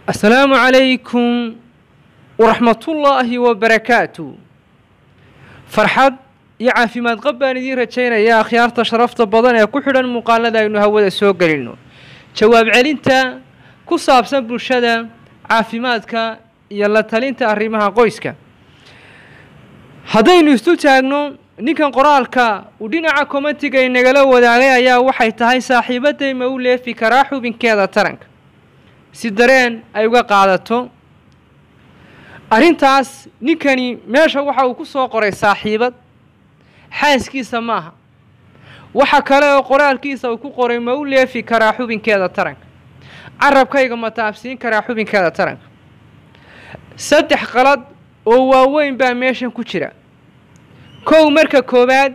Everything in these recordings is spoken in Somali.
asalaamu calaykum waraxmatullaahi wabarakaatu farxad iyo caafimaad qab baan idiin rajaynayaa akhyaarta sharafta badan ee ku xidhan muuqaalada aynu hawada soo gelino jawaab celinta ku saabsan bulshada caafimaadka iyo la talinta arrimaha qoyska haddaynu isdul taagno ninkan qoraalka uu dhinaca commentiga inagala wadaagay ayaa waxay tahay saaxiibaday ma u leefi karaa xubinkeeda taranka si dareen ay uga qaadato arrintaas ninkani meesha waxa uu ku soo qoray saaxiibad xaaskiisa maaha waxa kale oo qoraalkiisa uu ku qoray ma u leefi karaa xubinkeeda taranka carabkayga ma taabsiin karaa xubinkeeda taranka saddex qalad oo waaweyn baa meeshan ku jira kow marka koowaad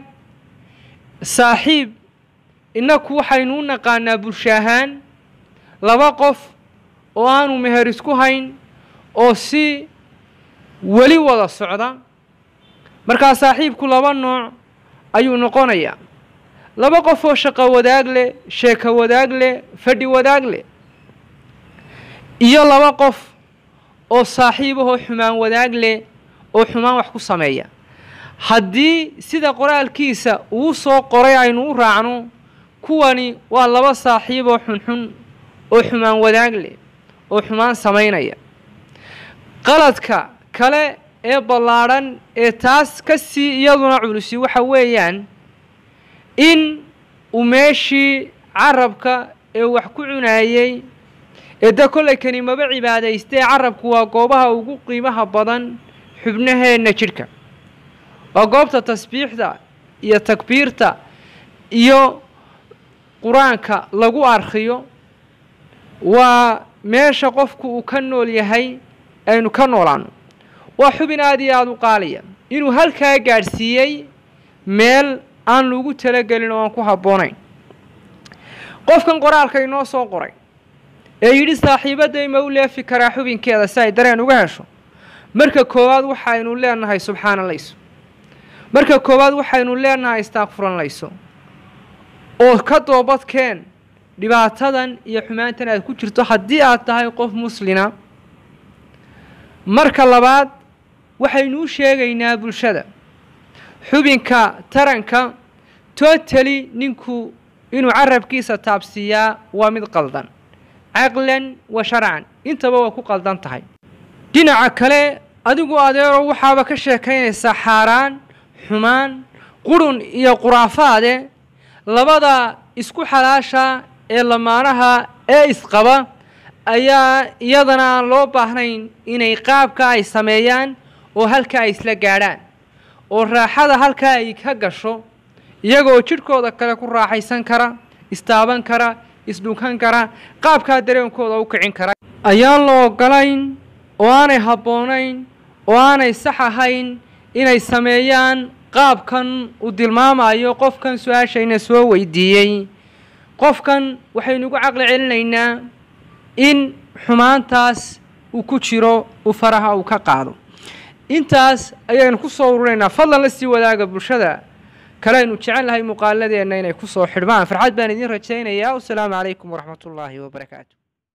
saaxiib innaku waxaynu u naqaanaa bulsho ahaan laba qof oo aanu meher isku hayn oo si weli wada socda markaa saaxiibku laba nooc ayuu noqonayaa laba qof oo shaqo wadaag leh sheeko wadaag leh fadhi wadaag leh iyo laba qof oo saaxiibahoo xumaan wadaag leh oo xumaan wax ku sameeya haddii sida qoraalkiisa uu soo qoray aynu u raacno kuwani waa laba saaxiib oo xunxun oo xumaan wadaag leh oo xumaan samaynaya qaladka kale ee ballaadhan ee taas ka sii iyaduna culusi waxa weeyaan in uu meeshii carabka ee wax ku cunaayey ee de kollay kani maba cibaadaystee carabku waa goobaha ugu qiimaha badan xubnaheenna jidhka waa goobta tasbiixda iyo takbiirta iyo qur-aanka lagu arkhiyo waa meesha qofku uu ka nool yahay aynu ka noolaano waa xubin aada iyo aada u qaaliya inuu halkaa gaadhsiiyey meel aan lagu talagelin oo aan ku habboonayn qofkan qoraalka inoo soo qoray ee yidhi saaxiibadday ma u leefi karaa xubinkeeda si ay dareen uga hesho marka koowaad waxaynu leenahay subxaanalayso marka koowaad waxaynu leenahay istaaqfuranlayso oo ka doobadkeen dhibaatadan iyo xumaantan aad ku jirto haddii aad tahay qof muslina marka labaad waxaynu u sheegaynaa bulshada xubinka taranka totali ninku inuu carabkiisa taabsiiyaa waa mid qaldan caqlan wa sharcan intaba waa ku qaldan tahay dhinaca kale adigu adeero waxaaba ka sheekaynaysaa xaaraan xumaan qurun iyo quraafaade labada isku xalaasha ee lamaanaha ee isqaba ayaa iyadana aan loo baahnayn inay qaabka ay sameeyaan oo halka ay isla gaadhaan oo raaxada halkaa ay ka gasho iyagoo jidhkooda kale ku raaxaysan kara istaaban kara isdhunkan kara qaabkaa dareenkooda u kicin kara ayaan la ogolayn oo aanay habboonayn oo aanay sax ahayn inay sameeyaan qaabkan uu tilmaamayo qofkan su-aashayna soo weydiiyey qofkan waxaynu ugu caqli celinaynaa in xumaantaas uu ku jiro uu faraha uu ka qaado intaas ayaynu ku soo ururaynaa fadlan la sii wadaaga bulshada kale aynu jecel lahay muuqaaladeenna inay ku soo xidhmaan farxad baan idiin rajaynayaa wasalaamu calaykum waraxmatullaahi wabarakaatu